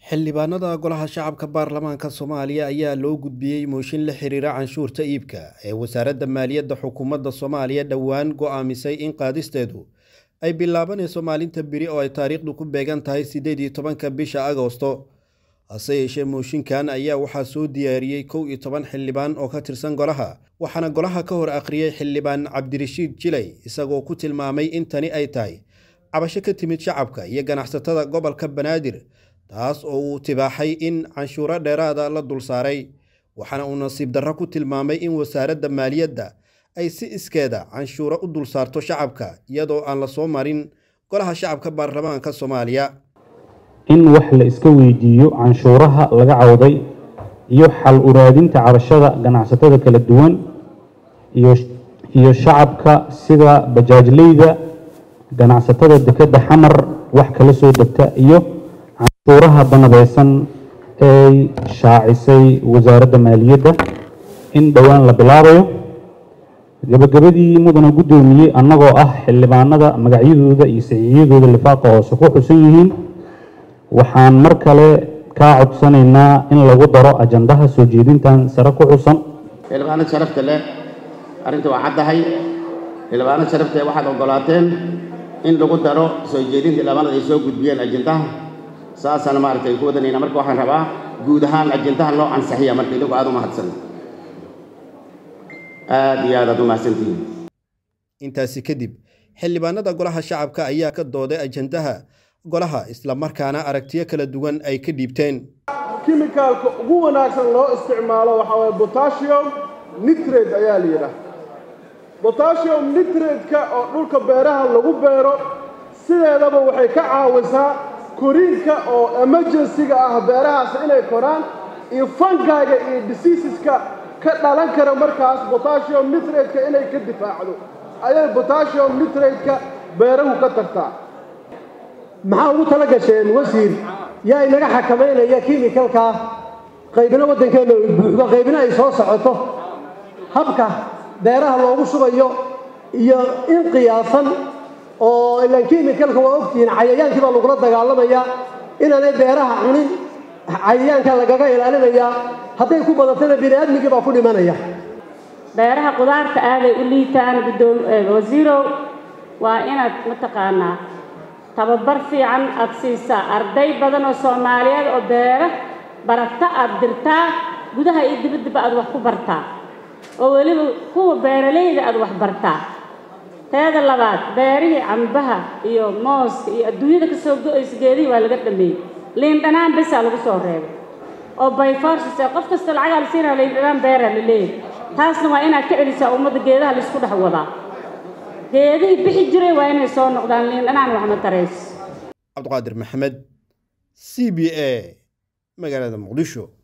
xildhibaanada golaha shacabka baarlamaanka soomaaliya ayaa loo gudbiyey mooshin la xiriira canshuurta iibka ee wasaaradda maaliyadda xukuumadda soomaaliya dhowaan go'aamisay in qaadisteedu ay bilaabanayso maalinta biri oo ay taariikhdu ku beegan tahay siddeed iyo tobanka bisha agoosto hase yeeshee mooshinkan ayaa waxaa soo diyaariyey kow iyo toban xildhibaan oo ka tirsan golaha waxaana golaha ka hor akhriyey xildhibaan cabdirashiid jilay isagoo ku tilmaamay in tani ay tahay cabasho ka timid shacabka iyo ganacsatada gobolka banaadir taas oo uu tibaaxay in canshuuro dheeraada la dul saaray waxaana uu nasiib darro ku tilmaamay in wasaaradda maaliyadda ay si iskeeda canshuuro u dul saarto shacabka iyadoo aan la soo marin golaha shacabka baarlamaanka soomaaliya in wax la iska weydiiyo canshuuraha laga cawday iyo xal uraadinta cabashada ganacsatada kala duwan iyo shacabka sida bajaajleyda ganacsatada dekedda xamar wax kala soo degta iyo canshuuraha banadeysan ee shaacisay wasaaradda maaliyadda in dhowaan la bilaabayo gabagabadii mudana guddoomiyey annagoo ah xildhibaanada magacyadooda iyo saxiixyadooda lifaaqa hoose ku xusan yihiin waxaan mar kale kaa codsanaynaa in lagu daro ajandaha soo jeedintan sare ku xusan xildhibaanad sharafta leh arrinta waa caddahay xildhibaanad sharafta waxaad oggolaateen in lagu daro soo jeedinta xildhibaanada ay soo gudbiyeen ajandaha saasana maaragtay ku wadanayna marka waxaan rabaa guud ahaan ajandaha loo ansixiya marka idigu aada u mahadsan aada iyo aad aad u mahadsantihiin intaasi kadib xildhibaanada golaha shacabka ayaa ka dooday ajandaha golaha islamarkaana aragtiyo kala duwan ay ka dhiibteen kimikaalka ugu wanaagsan loo isticmaalo waxaa waye botasium nitrate ayaa la yidhaah botasium nitrate-ka oo dhulka beeraha lagu beero sideedaba waxay ka caawisaa koriinka oo emergency-ga ah beerahaas inay koraan iyo fangaaga iyo diseaseska ka dhalan kara markaas botasium nitrate-ka inay ka difaacdo ayay botasium nitrate-ka beerahu ka tartaa maxaa ugu tala gasheen wasiir yaa inaga xakamaynaya kimikalkaa qaybina waddankeenna ay buuxdo qaybina ay soo socoto habka beeraha loogu shubayo iyo in qiyaasan oo ilaan kimikalka waa ogtihiin cayayaankii baa lagula dagaalamayaa inaanay beeraha cunin cayayaanka lagaga ilaalinayaa hadday ku badatana bini aadmigii baa ku dhimanaya beeraha qudaarta aaday u liitaan guddoom wasiirow waa inaad mataqaanaa tababar fiican aad siisaa arday badan oo soomaaliyeed oo beera barata aad dirtaa gudaha iyo dibaddaba aad wax ku bartaa oo weliba kuwa beeralayda aad wax bartaa teeda labaad beerihii cambaha iyo mooska iyo adduunyada ka soo go-aysa geedihii waa laga dhameeyey liin dhanaan besaa lagu soo reebay oo bayforsis qof kasta lacagaa la siinaya liin dhanaan beeraa la leeyahay taasna waa inaad ka celisaa ummadda geedaha laisku dhex wadaa geedihii bixi jiray waa inay soo noqdaan liin dhanaan waxma tarays cabdiqaadir maxamed c b a magaalada muqdisho